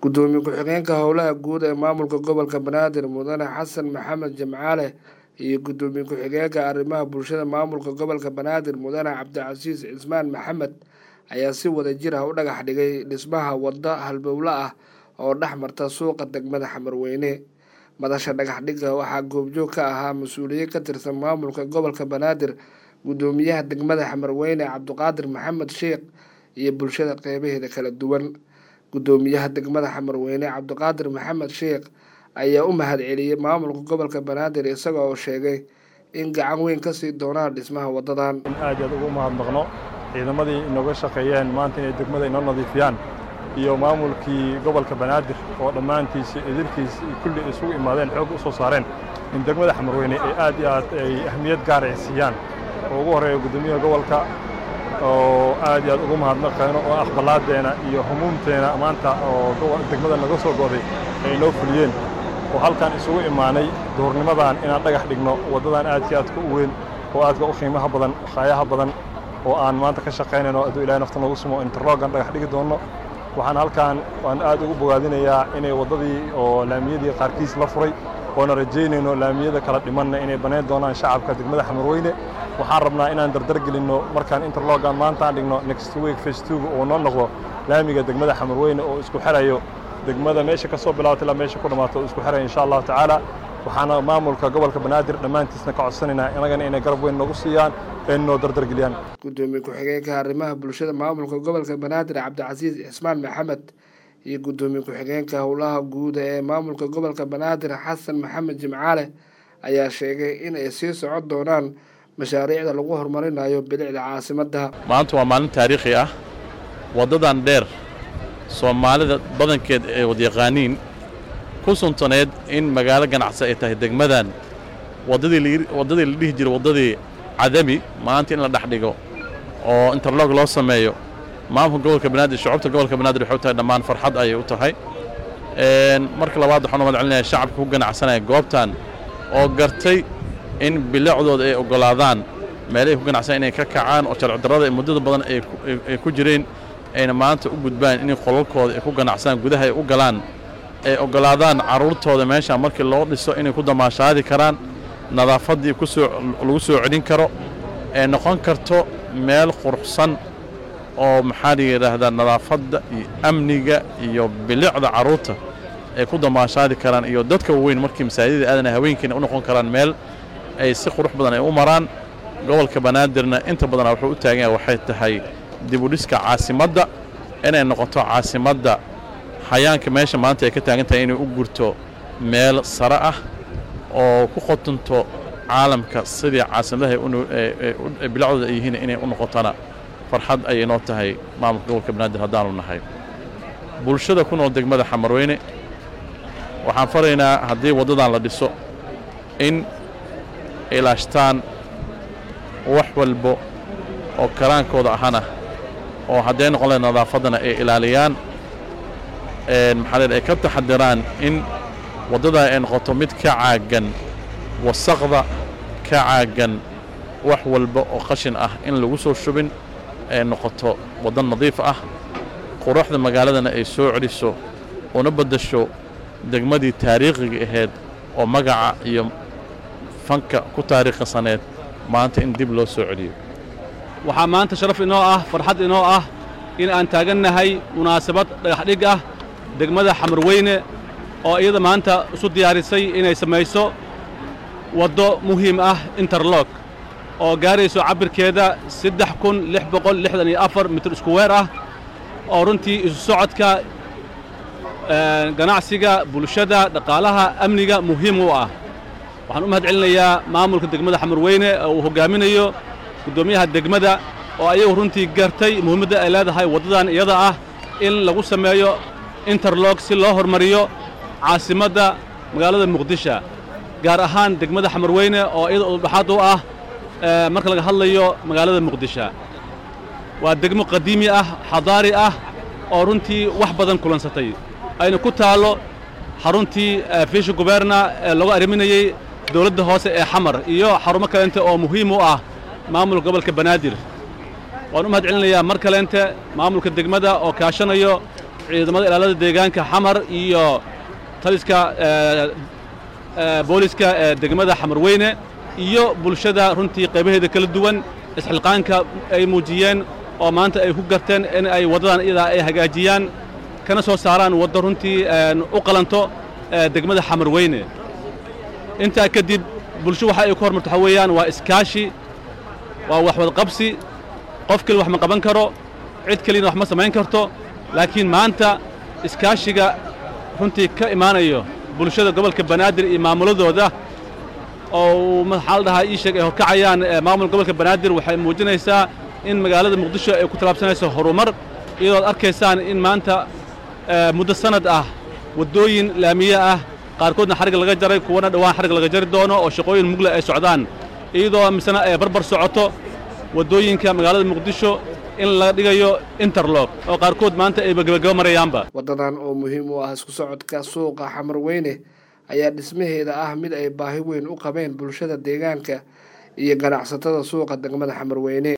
gudoomiye ku-xigeenka howlaha guud ee maamulka gobolka banaadir mudane xasan maxamed jamcaale iyo gudoomiye ku-xigeenka arrimaha bulshada maamulka gobolka banaadir mudane cabdicasiis cismaan maxamed ayaa si wada jir ah u dhagax dhigay dhismaha waddo halbowle ah oo dhex marta suuqa degmada xamarweyne madasha dhagax dhigga waxaa goobjoog ka ahaa mas-uuliyiin ka tirsan maamulka gobolka banaadir gudoomiyaha degmada xamarweyne cabdiqaadir maxamed sheekh iyo bulshada qeybaheeda kala duwan gudoomiyaha degmada xamarweyne cabdiqaadir maxamed sheekh ayaa u mahad celiyey maamulka gobolka banaadir isaga oo sheegay in gacan weyn kasii doonaan dhismaha wadadan in aad aad ugu mahadnaqno ciidamadii inooga shaqeeyeen maanta inay degmada inoo nadiifiyaan iyo maamulkii gobolka banaadir oo dhammaantiisa idilkiis kulli isugu imaadeen xoog u soo saareen in degmada xamarweyne ay aad iyo aad ay ahmiyad gaara ay siiyaan oo ugu horreeya guddoomiyaha gobolka oo aad iyo aad ugu mahadnaqayno oo aqbalaadeena iyo humuumteena maanta oo degmada naga soo go'day ay inoo fuliyeen oo halkan isugu imaanay duhurnimadan inaan dhagax dhigno waddadan aadka aadka u weyn oo aadka u qiimaha badan khaayaha badan oo aan maanta ka shaqaynayno hadduu ilahay nafta nagu sumo interlogan dhagax dhigi doonno waxaan halkan waan aad ugu bogaadinayaa inay waddadii oo laamiyadii qaarkiis la furay oona rajaynayno laamiyada kala dhimanna inay banayn doonaan shacabka degmada xamarweyne waxaan rabnaa inaan dardar gelinno markaan interlogan maanta aan dhigno next week facetuga oo noo noqdo laamiga degmada xamarweyne oo isku xirayo degmada meesha ka soo bilaabata ilaa meesha ku dhammaato oo isku xiraya insha allahu tacaala waxaana maamulka gobolka banaadir dhammaantiisna ka codsanaynaa inagana inay garab weyn nagu siiyaan ee noo dardargeliyaan gudoomiye ku-xigeenka arrimaha bulshada maamulka gobolka banaadir cabdicasiis cismaan maxamed iyo gudoomiye ku-xigeenka howlaha guud ee maamulka gobolka banaadir xasan maxamed jimcaale ayaa sheegay in ay sii socon doonaan mashaariicda lagu horumarinayo bilicda caasimadda maanta waa maalin taariikhi ah waddadan dheer soomaalida badankeed ay wadyaqaaniin ku suntaneed in magaalo ganacsi ay tahay degmadan waddadii waddadii la dhihi jiray waddadii cadami maanta in la dhex dhigo oo interlog loo sameeyo maamulka gobolka banaadir shucubta gobolka banaadir waxay u tahay dhammaan farxad ayay u tahay marka labaad waxaan umad celinaya shacabka ku ganacsanaya goobtan oo gartay in bilicdooda ay oggolaadaan meelahay ku ganacsanaya inay ka kacaan oo sharcidarrada muddada badan ay ku jireen ayna maanta u gudbaan inay qolalkooda ay ku ganacsadaan gudaha ay u galaan ay oggolaadaan carruurtooda meeshaan markii loo dhiso inay ku damaashaadi karaan nadaafaddii kusoo lagu soo celin karo ee noqon karto meel quruxsan oo maxaa la yidhaahdaa nadaafadda iyo amniga iyo bilicda carruurta ay ku damaashaadi karaan iyo dadka waaweyn markii masaajidada aadana haweenkiina u noqon karaan meel ay si qurux badan ay u maraan gobolka banaadirna inta badana wuxuu u taagan yahay waxay tahay dibudhiska caasimadda inay noqoto caasimadda xayaanka meesha maanta ay ka taagan tahay inay u gurto meel sare ah oo ku qotunto caalamka sidii caasimadaha bilacdooda ay yihiin inay u noqotona farxad ayay noo tahay maamulka gobolka banaadir haddaanu nahay bulshada ku nool degmada xamarweyne waxaan faraynaa haddii waddadan la dhiso in ilaashtaan wax walbo oo karaankooda ahana oo hadday noqon lahay nadaafaddana ay ilaaliyaan maxaa leed ay ka taxadiraan in waddadaa ay noqoto mid ka caagan wasaqda ka caagan wax walba oo qashin ah in lagu soo shubin ay noqoto waddo nadiif ah quruxda magaaladana ay soo celiso una baddasho degmadii taariikhiga ahayd oo magaca iyo fanka ku taariikhisaneed maanta in dib loo soo celiyo waxaa maanta sharaf inoo ah farxad inoo ah in aan taagannahay munaasabad dhagaxdhig ah degmada xamarweyne oo iyada maanta isu diyaarisay inay samayso waddo muhiim ah interlog oo gaarayso cabbirkeeda saddex kun lix boqol lixdan iyo afar mitir iskuweer ah oo runtii isu socodka ganacsiga bulshada dhaqaalaha amniga muhiim u ah waxaan u mahad celinayaa maamulka degmada xamarweyne oo uu hoggaaminayo guddoomiyaha degmada oo ayagu runtii gartay muhiimadda ay leedahay waddadan iyada ah in lagu sameeyo interlog si loo hormariyo caasimadda magaalada muqdisho gaar ahaan degmada xamarweyne oo iyada udhaxaad u ah marka laga hadlayo magaalada muqdisho waa degmo qadiimi ah xadaari ah oo runtii wax badan kulansatay ayna ku taallo xaruntii fiisha guberna ee lagu arriminayey dawladda hoose ee xamar iyo xarumo kaleente oo muhiim u ah maamulka gobolka banaadir waan u mahad celinayaa mar kaleente maamulka degmada oo kaashanayo ciidamada ilaalada deegaanka xamar iyo taliska booliska ee degmada xamarweyne iyo bulshada runtii qaybaheeda kala duwan isxilqaanka ay muujiyeen oo maanta ay ku garteen in ay waddadan iyadaa ay hagaajiyaan kana soo saaraan waddo runtii u qalanto degmada xamarweyne intaa kadib bulsho waxa ay ku hormarto waxaa weeyaan waa iskaashi waa waxwadqabsi qof keli wax ma qaban karo cid keliyana wax ma samayn karto laakiin maanta iskaashiga runtii ka imaanayo bulshada gobolka banaadir iyo maamuladooda oo maxaa la dhahaa ii sheeg ay horkacayaan maamulka gobolka banaadir waxay muujinaysaa in magaalada muqdisho ay ku tallaabsanayso horumar iyadoo ad arkaysaan in maanta muddo sannad ah waddooyin laamiye ah qaarkoodna xarig laga jaray kuwana dhowaan xarig laga jari doono oo shaqooyin mugle ay socdaan iyadoo misena ay barbar socoto waddooyinka magaalada muqdisho in laga dhigayo interlog oo qaarkood maanta ayba gebagaba marayaanba waddadan oo muhiim u ah isku socodka suuqa xamarweyne ayaa dhismaheeda ah mid ay baahi weyn u qabeen bulshada deegaanka iyo ganacsatada suuqa degmada xamarweyne